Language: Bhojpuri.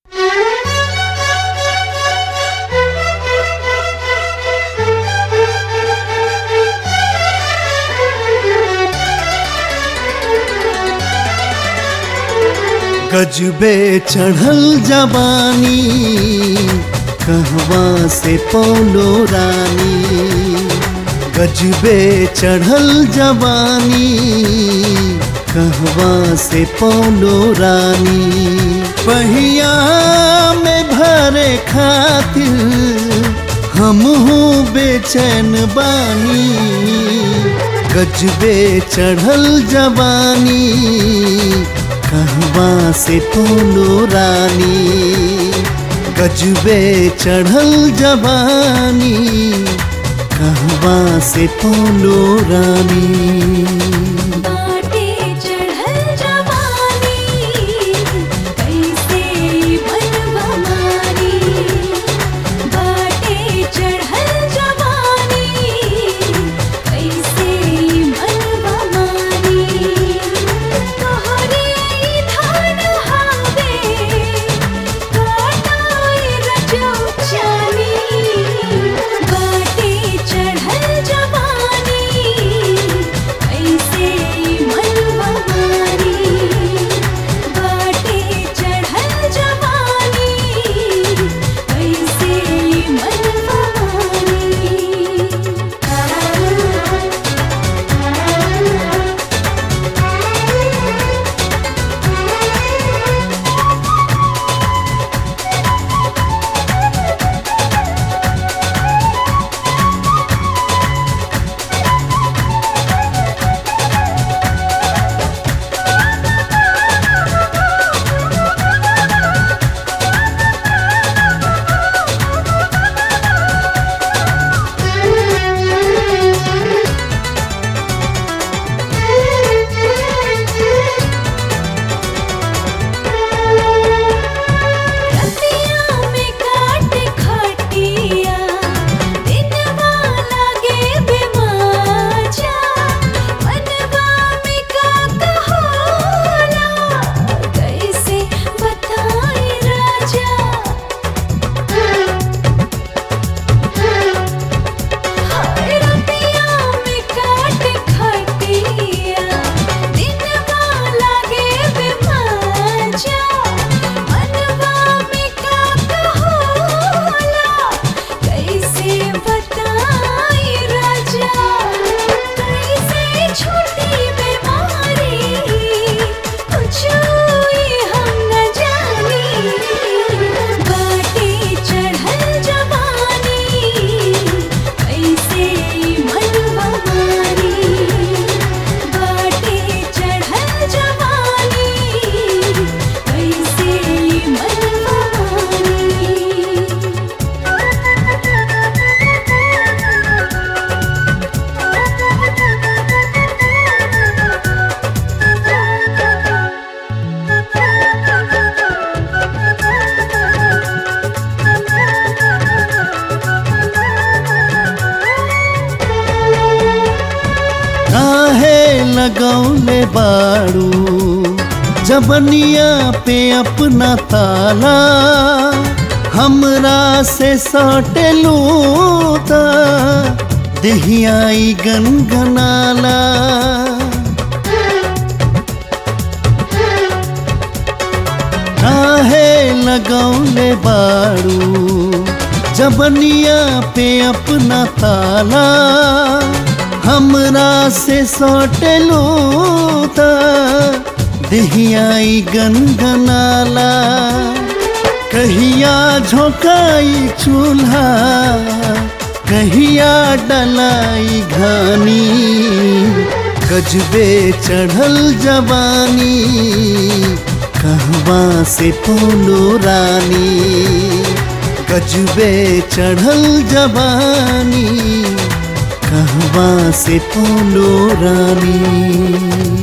गजबे चढ़ल जवानी कहवा से पौलो रानी गजबे चढ़ल जवानी कहवा से पौलो रानी पहिया में भरे खातिर हम बेचैन बानी गजबे चढ़ल जवानी कहवा से पौलो रानी गजबे चढ़ल जवानी कहवा से पौलो रानी बाटे चढ़ल जवानी कैसे बनवा मारी बाटे चढ़ल जवानी कैसे बनवा मारी तोहरे ई धान हावे काटाए रजो चानी बाटे चढ़ल जवानी कैसे मनवा मारी बाटे चढ़ल जवानी कैसे मनवा मारी रतिया में काट खटिया दिनवा लागे बेमाजा मनवा में का कहोला कैसे बताई राजा हाय रतिया में काट खटिया दिनवा लागे बेमाजा मनवा में का कहोला कैसे बताई राजा कैसे छूटी बीमारी कुछ हम न जानी बाटे चढ़ल जवानी कैसे मनवा मारी बाटे चढ़ल जवानी कैसे मनवा काहे लगौले बाड़ू जबनिया पे अपना ताला हमरा से सटलू ता देहियाई गनगनाला काहे लगौले बाड़ू जबनिया पे अपना ताला हमरा से सटलो ता देहियाई गनगनाला कहिया झोंकाई चूल्हा कहिया डलाई घानी गजबे चढ़ल जवानी कहवा से पोलो रानी गजबे चढ़ल जवानी कहवा से पोलो रानी